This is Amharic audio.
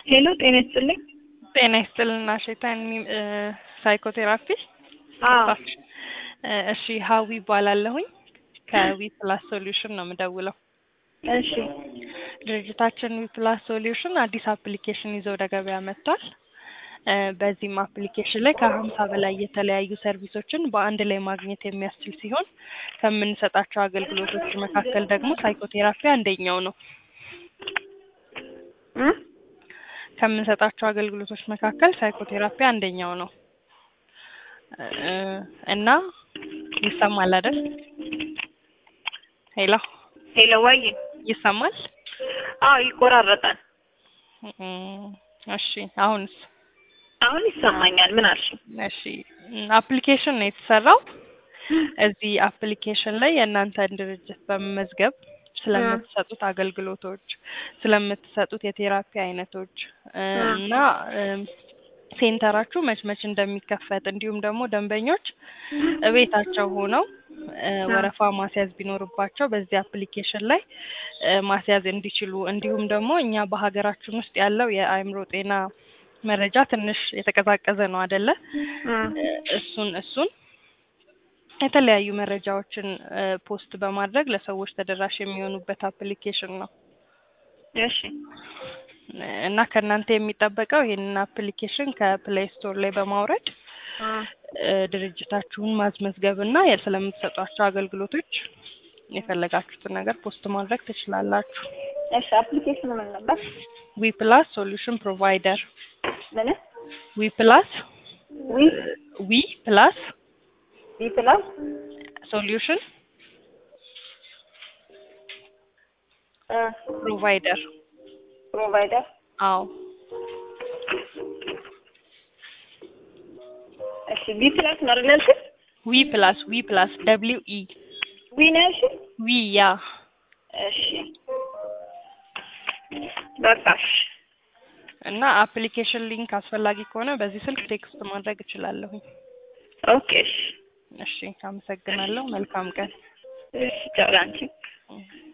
ሄሎ ጤና ይስጥልኝ። ጤና ይስጥልና ሸይጣን ሳይኮቴራፒ አዎ እ እሺ ሀዊ ይባላለሁኝ ከዊ ፕላስ ሶሉሽን ነው የምደውለው። እሺ ድርጅታችን ዊ ፕላስ ሶሉሽን አዲስ አፕሊኬሽን ይዞ ወደ ገበያ መጥቷል። እ በዚህም አፕሊኬሽን ላይ ከሀምሳ በላይ የተለያዩ ሰርቪሶችን በአንድ ላይ ማግኘት የሚያስችል ሲሆን ከምንሰጣቸው አገልግሎቶች መካከል ደግሞ ሳይኮቴራፒ አንደኛው ነው። እ ከምንሰጣቸው አገልግሎቶች መካከል ሳይኮቴራፒ አንደኛው ነው እ እና ይሰማል አይደል? ሄሎ ሄሎ ወይ ይሰማል? አዎ ይቆራረጣል። እም፣ እሺ አሁንስ? አሁን ይሰማኛል። ምን አልሽ? እሺ አፕሊኬሽን ነው የተሰራው። እዚህ አፕሊኬሽን ላይ የእናንተን ድርጅት በመመዝገብ ስለምትሰጡት አገልግሎቶች፣ ስለምትሰጡት የቴራፒ አይነቶች እ እና እም፣ ሴንተራችሁ መች መች እንደሚከፈት እንዲሁም ደግሞ ደንበኞች እቤታቸው ሆነው እ ወረፋ ማስያዝ ቢኖርባቸው በዚህ አፕሊኬሽን ላይ እ ማስያዝ እንዲችሉ እንዲሁም ደግሞ እኛ በሀገራችን ውስጥ ያለው የአእምሮ ጤና መረጃ ትንሽ የተቀዛቀዘ ነው አይደለ? እ እሱን እሱን የተለያዩ መረጃዎችን እ ፖስት በማድረግ ለሰዎች ተደራሽ የሚሆኑበት አፕሊኬሽን ነው እሺ እና ከእናንተ የሚጠበቀው ይህንን አፕሊኬሽን ከፕሌይ ስቶር ላይ በማውረድ እ እ ድርጅታችሁን ማስመዝገብ እና ስለምትሰጧቸው አገልግሎቶች የፈለጋችሁትን ነገር ፖስት ማድረግ ትችላላችሁ። እሺ አፕሊኬሽኑ ምን ነበር? ዊ ፕላስ ሶሉሽን ፕሮቫይደር ምን ዊ ፕላስ ዊ ዊ ፕላስ ዊ ፕላስ ሶሉሽን እ ፕሮቫይደር ፕሮቫይደር አዎ እሺ ቢ ፕላስ ነው አይደል ያልሽኝ? ዊ ፕላስ ዊ ፕላስ ደብሊው ኢ ዊ ነው ያልሽኝ? ዊ ያ እሺ በቃ እሺ እና አፕሊኬሽን ሊንክ አስፈላጊ ከሆነ በዚህ ስልክ ቴክስት ማድረግ እችላለሁኝ። ኦኬ እሺ እሺ አመሰግናለሁ። መልካም ቀን። እሺ ቻው ላንቺ። እም።